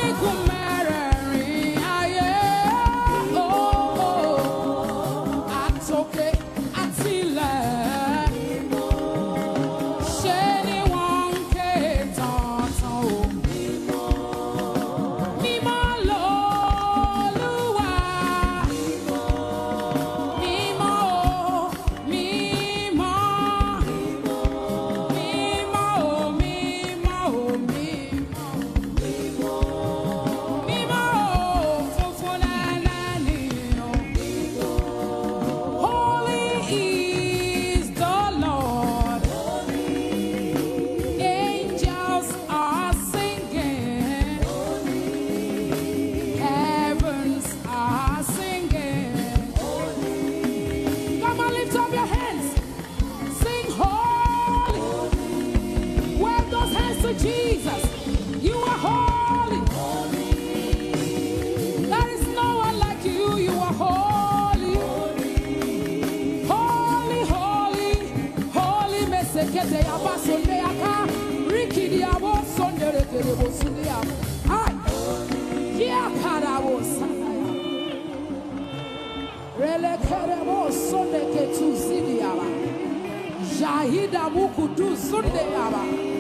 Orígun mẹ́rẹ̀ẹ̀rin ayé. Oh, oh. Àtòkè àtilẹ̀. Ṣé ni wọ́n ń ké tọ̀tàn o? Mímọ́ l'Olúwa. Mímọ́ o, mímọ́. Mímọ́ o, mímọ́ o, mímọ́. Mímọ́ o, funfun lẹ́lẹ́ ni o. Holy is the Lord. Angels are singing. Heavens are singing. Come on, lift up your hands. Sing holy. Wave those hands to Jesus. You are holy. There is no one like you. You are holy. Holy, holy, holy. Mesekete yaba sonde yaka. Rikidi yabo sonde rekede bo sunde yaba. Ay. Kia karabo sanaya. Rele kerebo sonde ketu zidi yaba. Jahida muku du sunde yaba.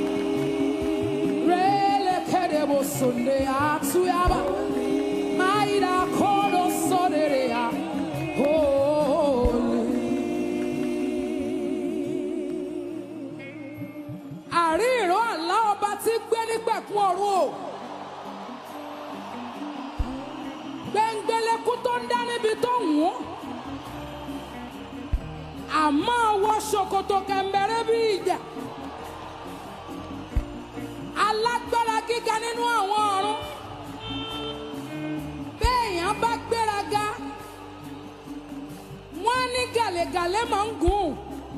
Rele kerebo sunde atu yaba. Maida kodo sonere ya. Holy. Àrí ìró àlá ọba tí gbé nígbẹ̀kún ọ̀run o. Gbẹ̀ngbẹ̀lẹ̀kú tó ń dá níbi tó ń wọ́n. Àmọ́ wọ ṣòkòtò kẹ̀m̀bẹ̀rẹ̀ bí ìjà. Alágbára gíga nínú àwọn ọ̀run. Béèyàn bá gbéraga, wọ́n ní gàlẹ́gàlẹ́ máa ń gùn.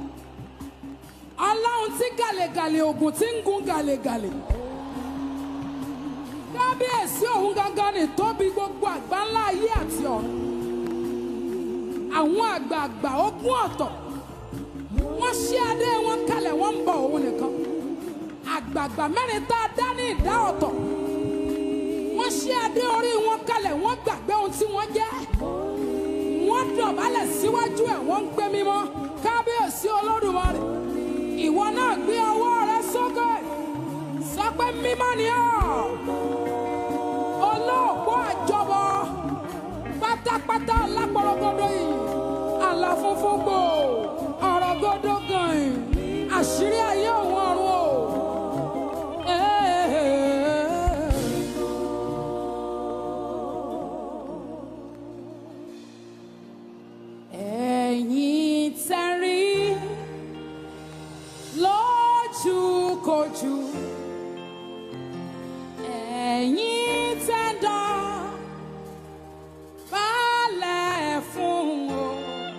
Ọlọ́run tí gàlẹ́gàlẹ́ ògùn tí ń gun gàlẹ́gàlẹ́. Kábíyèsí òun gangan ni tóbi gbogbo àgbáńlá ayé àti ọ̀run. Àwọn àgbààgbà ogún ọ̀tọ̀. Wọ́n ṣí adé wọn kalẹ̀ wọ́n ń bọ òun nìkan. Àgbààgbà mẹ́rin tá a dá ní ìdá ọ̀tọ̀. Wọ́n ṣí adé orí wọn kalẹ̀ wọ́n gbàgbé ohun tí wọ́n jẹ́. Wọ́n dọ̀bálẹ̀ síwájú ẹ̀ wọ́n ń gbé mímọ́. Kábíyèsí Olódùmarè. Ìwọ náà gbé ọwọ́ rẹ sókè. Sọ pé mímọ́ ni ọ́. Olóòpó àjọbọ. Pátápátá lápọ̀rọ̀gọ́dọ̀ yìí. Àlà funfun gbò. Ọ̀rọ̀ gọ́dọ̀ gan-an. Àṣírí ayé òun ọ̀run o. Ẹ̀yin tẹ́rí lójúkojú. Ẹ̀yin tẹ́dá balẹ̀ fún o.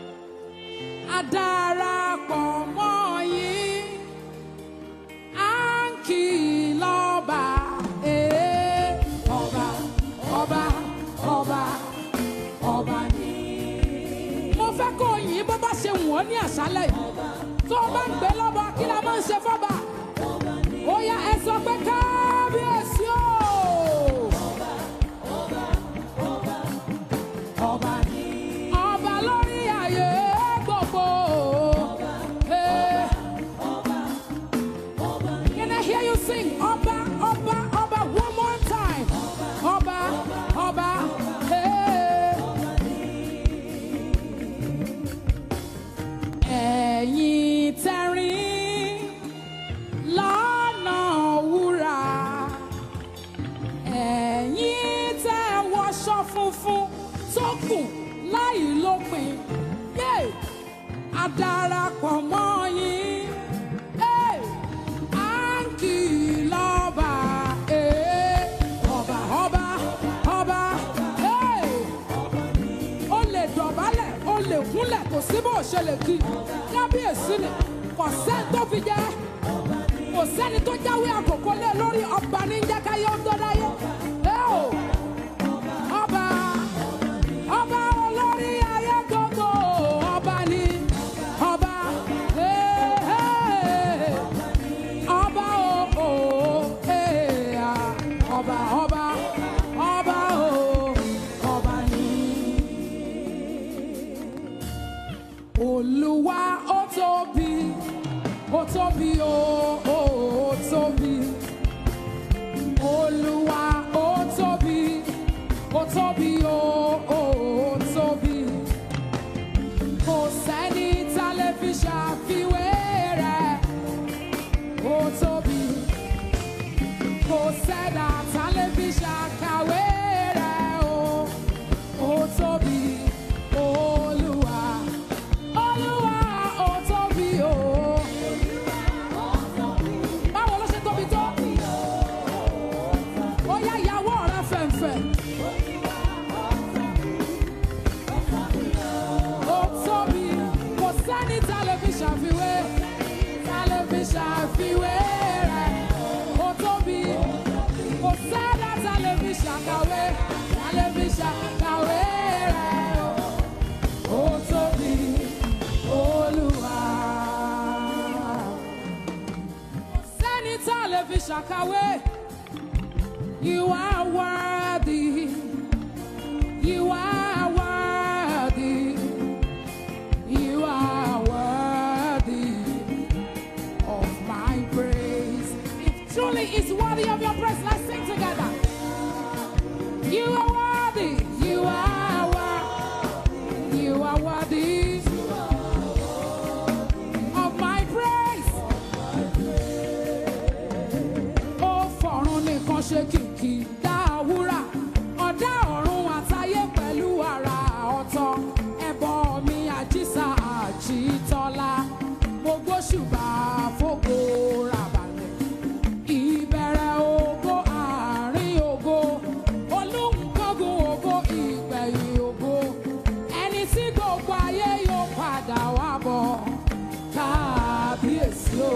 Adarapọ̀ mọ́ yín. À ń kì í lọ́ba. Ee, Ọba, ọba, ọba, ọba ni. Mo fẹ́ kó o yìn bó bá ṣe wù ọ́ ní àṣálẹ̀ yìí. Tó o bá ń gbé lọ́ba, kí la máa ń ṣe fọ́ba? Ó yá ẹ sọ pé kábíyèsí o. Ọba ni. Ọba lórí ayé gbogbo. Eh. Can I hear you sing? Ọba, ọba, ọba, one more time. Ọba, ọba, eh. Ẹ̀yin tẹ́rín lọ́nà wúrà. Ẹ̀yin tẹ́ wọṣọ funfun tó kù láì lópin. Yé! A darapọ̀ mọ́ yín. Ẹ́! À ń kì í lọ́ba. Ẹ́! Ọba, ọba, ọba. Ẹ́! O lè dọ̀bálẹ̀, o lè kúnlẹ̀, kò sí bó o ṣe lè kí. Kábíyèsí ni, kò sẹ́ni tó fi jẹ́. Kò sẹ́ni tó jáwé àkókò lé lórí ọba ní jẹ́káyé ó tó dáyé. Ẹ́ o! Ọba, ọba olórí ayé gbogbo, ọba ni, ọba, ee, ee, ọba o, o, ee, ah, ọba, ọba, Olúwa ó tóbi, ó tóbi ó ó ó tóbi. Olúwa ó tóbi, ó tóbi ó ó ó tóbi. Kò sẹ́ni tá lè fi ṣàfiwé rẹ̀, ó tóbi. Kò sẹ́dá tá lè fi ṣàkàwé rẹ̀ o, ó tóbi. Olúwa, Olúwa ó tóbi o. Báwo ló ṣe tóbi tó? Ó yá ìyàwó rẹ̀ fẹ̀ǹfẹ̀. Ó tóbi, kò sẹ́ni tá lè fi ṣàfiwé, tá lè fi ṣàfiwé rẹ̀. Ó tóbi, kò sẹ́dá tá lè fi ṣàkàwé, tá lè fi ṣàkàwé rẹ̀. Ó tóbi, Olúwa. Kò sẹ́ni tá lè fi ṣàkàwé. You are worthy. You are worthy. You are worthy of my praise. If truly is worthy of your praise, let's sing together. You are worthy. You are worthy. You are worthy of my praise. Ó fọ̀run nìkan ṣe kìkì dá wúrà. Ọ̀dá ọ̀run àtayé pẹ̀lú ara ọ̀tọ̀. Ẹbọ mi àjíṣà àjítọ́lá. Mo gbóṣùbà fógo ràbàlẹ̀. Ìbẹ̀rẹ̀ ògo àárín ògo. Olúńkọ́gun ògo ìgbẹ̀yìn ògo. Ẹni tí gbogbo ayé yóò padà wá bọ̀. Kábíyèsí o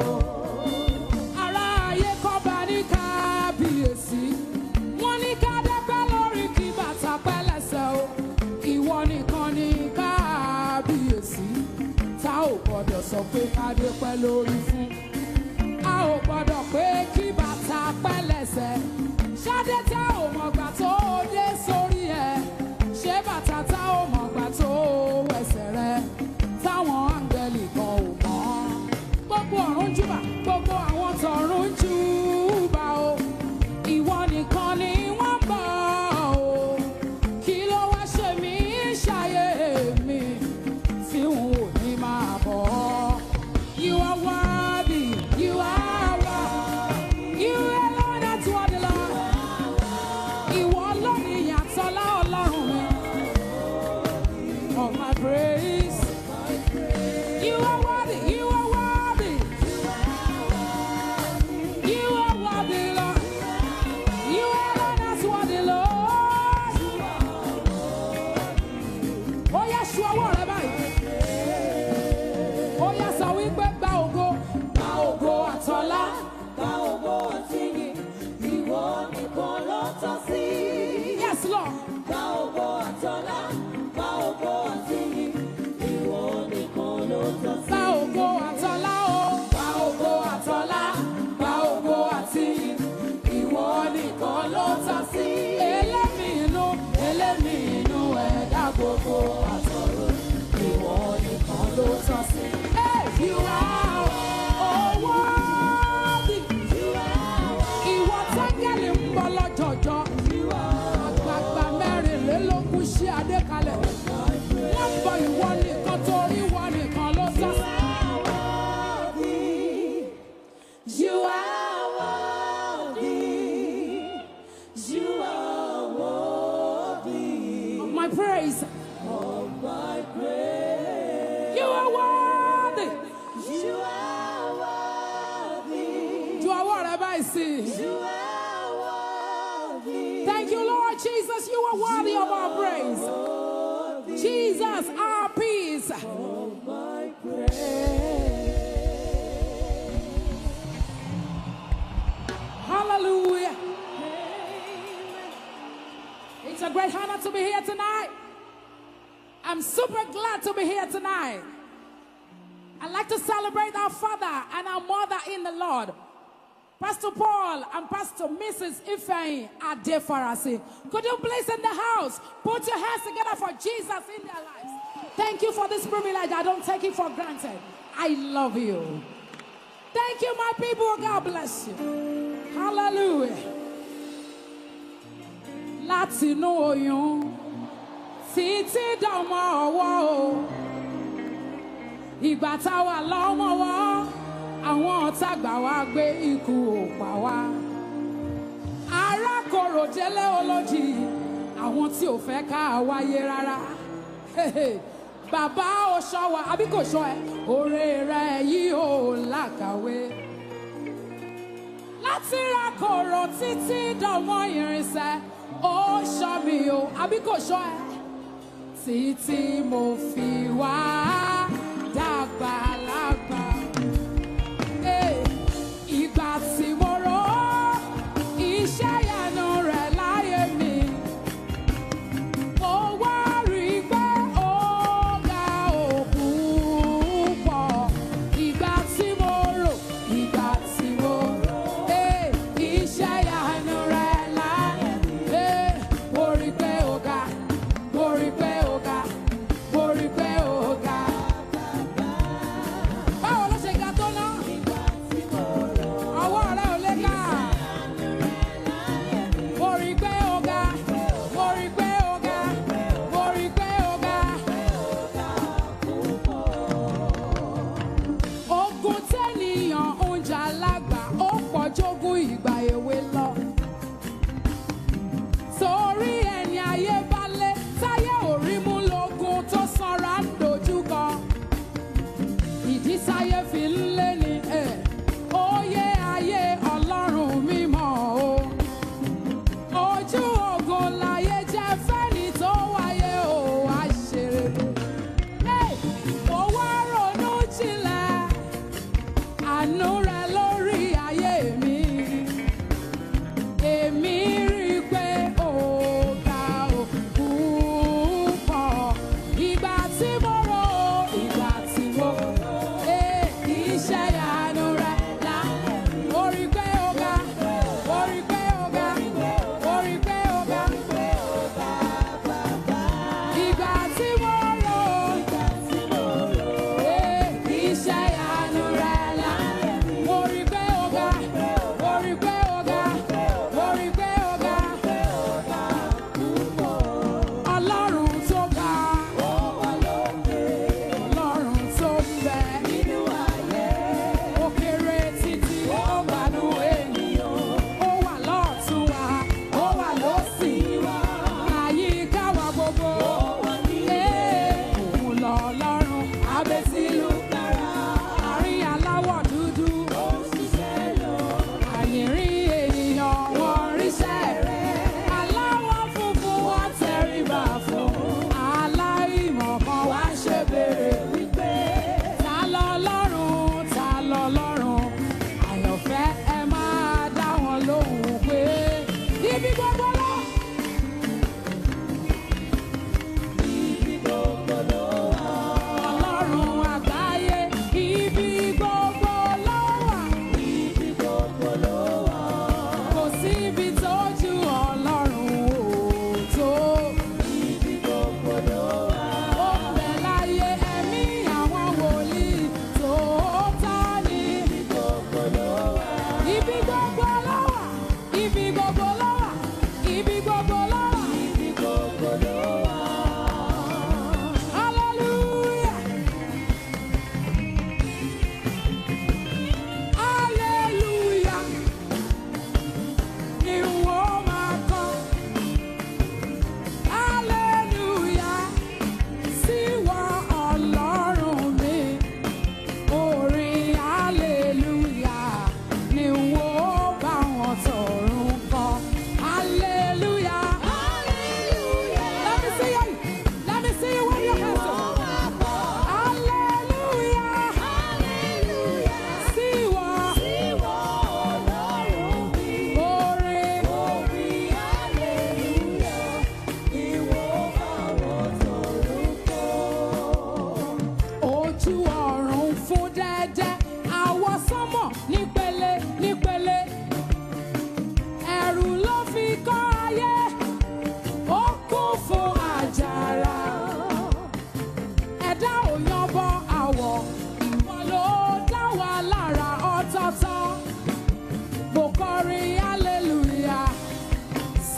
ará ayé kọ́ba ní kábíyèsí wọ́n ní ká dẹ́pẹ́ lórí kí bàtà pẹ́ lẹ́sẹ̀ o ìwọ nìkan ní kábíyèsí tá ò gbọ́dọ̀ sọ pé ká dẹ́pẹ́ lórí fún a ò gbọ́dọ̀ pé kí bàtà pẹ́ lẹ́sẹ̀ ṣáde tá ò mọ̀gbà tó dé sórí ẹ̀ ṣé bàtà tá ò mọ̀gbà tó wẹsẹ̀ rẹ̀ táwọn áńgẹ́lì kan ò mọ̀ gbogbo ọ̀run júbà gbogbo àwọn tọ̀run júbà o ìwọ nìkan ni wọ́n bọ̀ o kí ló wá ṣe mí ṣàyè mi tí n ò ní máa bọ̀ ọ́. You are worthy, you are worthy, you alone are worthy, Lord. Ìwọ lónìí yàtọ̀ láọ̀lọ́run mi. Of my praise. You are worthy, you are worthy. You are worthy, Lord. You alone are worthy, Lord. Ó yá ṣu ọwọ́ rẹ báyìí. Ó yá sọ wípé gba ògo, gba ògo àtọ́lá. Gba ògo àti ìyìn, ìwọ nìkan ló tọ́ sí. Yes, Lord. Gba ògo àtọ́lá, gba ògo àti ìyìn, ìwọ nìkan ló tọ́ sí. Gba ògo àtọ́lá o. Gba ògo àtọ́lá. Gba ògo àti ìyìn. Ìwọ nìkan ló tọ́ sí. Elémi inú, elémi inú ẹ̀dá gbogbo àtọ̀rọ̀. Ìwọ nìkan ló tọ́ sí. Hey, you are worthy. Ìwọ tángẹ́lì ń bọ̀ lọ́jọ̀jọ́. Àgbààgbà mẹ́rìnlélógún ṣí adé kalẹ̀. Wọ́n ń bọ ìwọ nìkan torí ìwọ nìkan ló tọ́ sí. You are worthy. You are worthy of my praise. of my praise. You are worthy. You are worthy. Ju ọwọ́ rẹ báyìí sí. i. You are worthy. Thank you, Lord Jesus. You are worthy of our praise. Jesus, our peace. My praise. Hallelujah. It's a great honor to be here tonight. I'm super glad to be here tonight. I'd like to celebrate our father and our mother in the Lord. Pastor Paul and Pastor Mrs. Ifeanyi Adefarasi. Could you please in the house put your hands together for Jesus in their lives? Thank you for this privilege. I don't take it for granted. I love you. Thank you, my people. God bless you. Hallelujah. Látinú oyún títí dọmọ ọwọ́ o. Ìgbà táwa lọ́mọwọ́, àwọn ọ̀tá gbà wá gbé ikú ò pa wá. Arákòrò délé olójì, àwọn tí ò fẹ́ ká wáyé rárá. Bàbá ò ṣọ́ wa, àbí kò ṣọ́ ẹ? Oore rẹ̀ yìí ò lákàwé. Láti ra kòrò títí dọ̀mọ́ irinṣẹ́, ó ṣọ́ mi o, àbí kò ṣọ́ ẹ? Títí mo fi wá dàgbà lágbà. Hey, ìgbà tí mo rò ó, iṣẹ́ ìyanu rẹ̀ láyé mi. Mo wá rí i pé ó ga òkú pọ̀. Ìgbà tí mo rò, ìgbà tí mo rò, eh, iṣẹ́ ìyanu rẹ̀ láyé mi. Eh, mo rí i pé ó ga, mo rí i pé ó ga, mo rí i pé ó ga.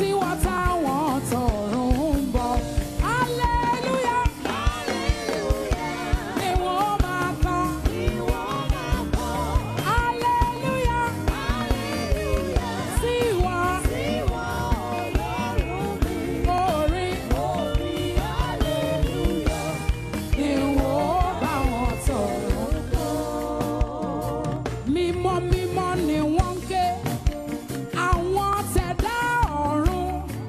sí wọn táwọn tọ̀run ń bọ̀. hallelujah ni wọ́n máa kọ́. hallelujah sí wọn orin ni wọ́n bá wọn tọ̀run. mímọ́ mímọ́ ni wọ́n ń ké àwọn tẹ̀dá ọ̀run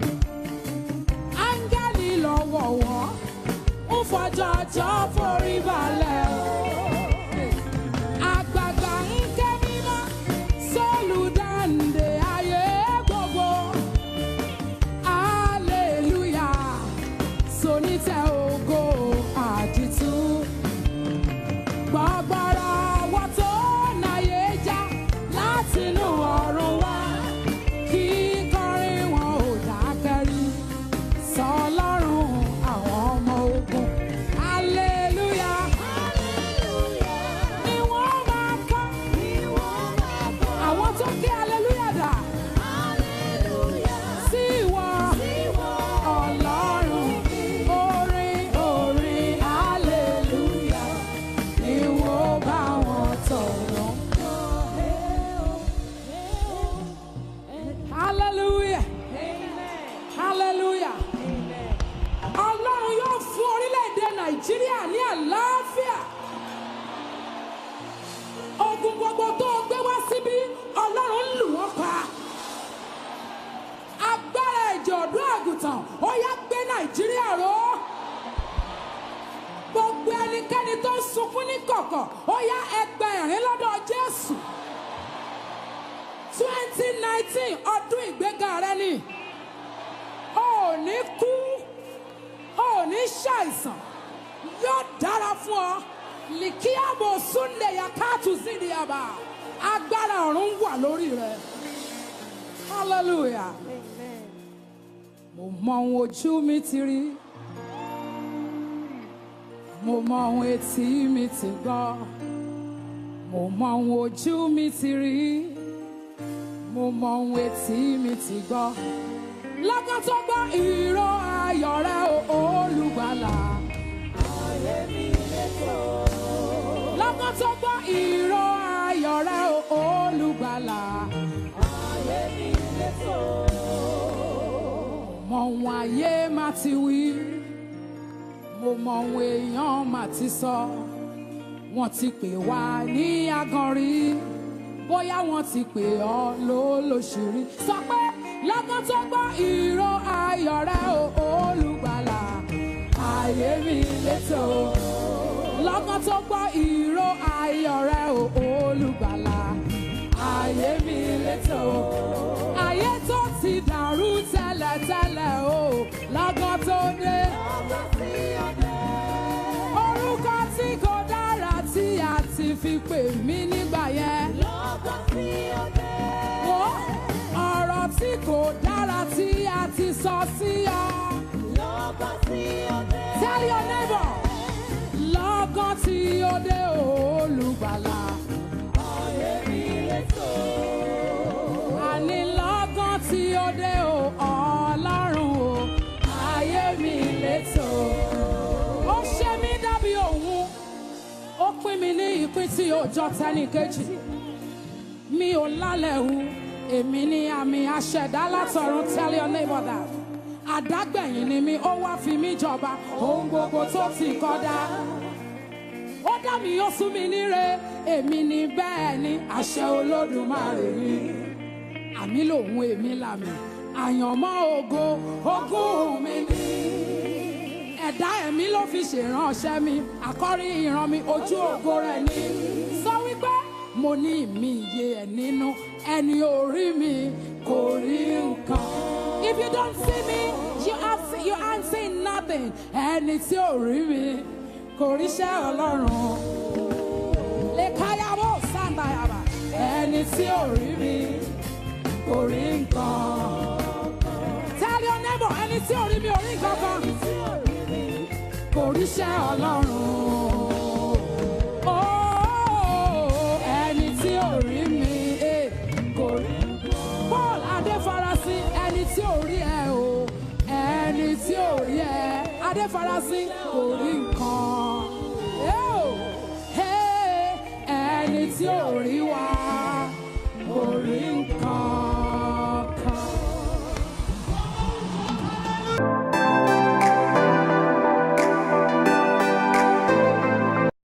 áńgẹ́lì lọ́wọ̀wọ́ ń fọjọ́jọ́ forí balẹ̀ o. àgbààgbà ń ké mímọ́ sólùdáǹdè ayé gbogbo hallelujah sonítẹ̀ ògo àdìtú gbọ́gbọ́rọ̀ wọ́n tó náyé já látinú ọ̀run wá kí kọrin wọn ò dákẹ́rí sọlọ́run àwọn ọmọ ogun hallelujah ni wọ́n máa kọ́ àwọn tó kí hallelujah dà sí ìwọ ọlọ́run orin orin hallelujah ni wọ́n bá wọn tọ̀rọ̀. hallelujah hallelujah ọlọ́run yóò fún orílẹ̀-èdè nàìjíríà ní àlàáfíà ogun gbogbo tó o gbé wá síbí ọlọ́run ń lù wọ́n pa agbára ẹ̀jẹ̀ ọ̀dọ́ àgùntàn ó yá gbé nàìjíríà ró gbogbo ẹnikẹ́ni tó ń sunkún ní kọ̀kọ̀ ó yá ẹgbẹ́ ẹ̀rín lọ́dọ̀ jésù twenty nineteen ọdún ìgbéga rẹ ni o ò ní kú o ò ní ṣàìsàn yóò dára fún ọ likiabo sunde yakatu zidiaba agbára ọ̀run wà lórí rẹ hallelujah mo mọ ohun ojú mi ti rí mo mọ ohun etí mi ti gbọ́ mo mọ ohun ojú mi ti rí mo mọ ohun etí mi ti gbọ́ lọ́kàn tó gbọ́ ìró ayọ̀ rẹ o olùgbàlà lọ́kàn tó gbọ́ ìró ayọ̀ rẹ o olùgbàlà mọ ohun ayé má ti wí mo mọ ohun èèyàn má ti sọ wọ́n ti pè wá ní aganrí bóyá wọ́n ti pè ọ́ lólóṣìírí sọ pé lọ́kàn tó gbọ́ ìró ayọ̀ rẹ o olùgbàlà ayé mi létò lọ́kàn tó gbọ́ ìró ayọ̀ rẹ o olùgbàlà ayé mi létò ayé tó ti dàrú tẹ́lẹ̀tẹ́lẹ̀ o lọ́kàn tó dé orúkọ tí kò dára tí a ti fi pè mí nígbà yẹn. Wo ọ̀rọ̀ tí kò dára tí a ti sọ sí ọ. Tell your neighbor. Lọ́gán tí ó dé olùgbàlà. Àní lọ́gán tí ó dé o ọlọ́run o. Ayé mi létò. Ó ṣe mí dàbí òun. Ó pín mi ní ìpín tí ó jọ tẹ́nìkejì mi ò lálẹ́ hu èmi ní àmì aṣẹ̀dá látọ̀run tell your neighbor that àdágbẹ̀yìn ni mi ó wá fi mí jọba ohun gbogbo tó ti kọ́dá ó dá mi ó sún mi níre èmi ní bẹ́ẹ̀ ni àṣẹ olódùmarè ni àmì lòun èmi làmì àyànmọ́ ògo ogún mi ni ẹ̀dá ẹ̀mí ló fi ṣèránṣẹ́ mi àkọ́rí ìran mi ojú ògo rẹ̀ ni sọ wípé mo ní ìmí iye ẹ̀ nínú ẹni orí mi kò rí nǹkan. if you don't see me you have you aren't seeing nothing ẹni tí ò rí mi kò ríṣẹ́ ọlọ́run. lè káyàwó sàǹdàyàbà ẹni tí ò rí mi kò rí nǹkan. tell your neighbor ẹni tí ò rí mi ò rí nǹkan kan kò ríṣẹ́ ọlọ́run. Oh, ẹni tí ò rí mi eh, kò rí. Paul Adéfarasí ẹni tí ò rí ẹ ò rí ẹ adéfarasín kò rí nǹkan Ẹ́ o, ẹ́, ẹni tí ò rí wa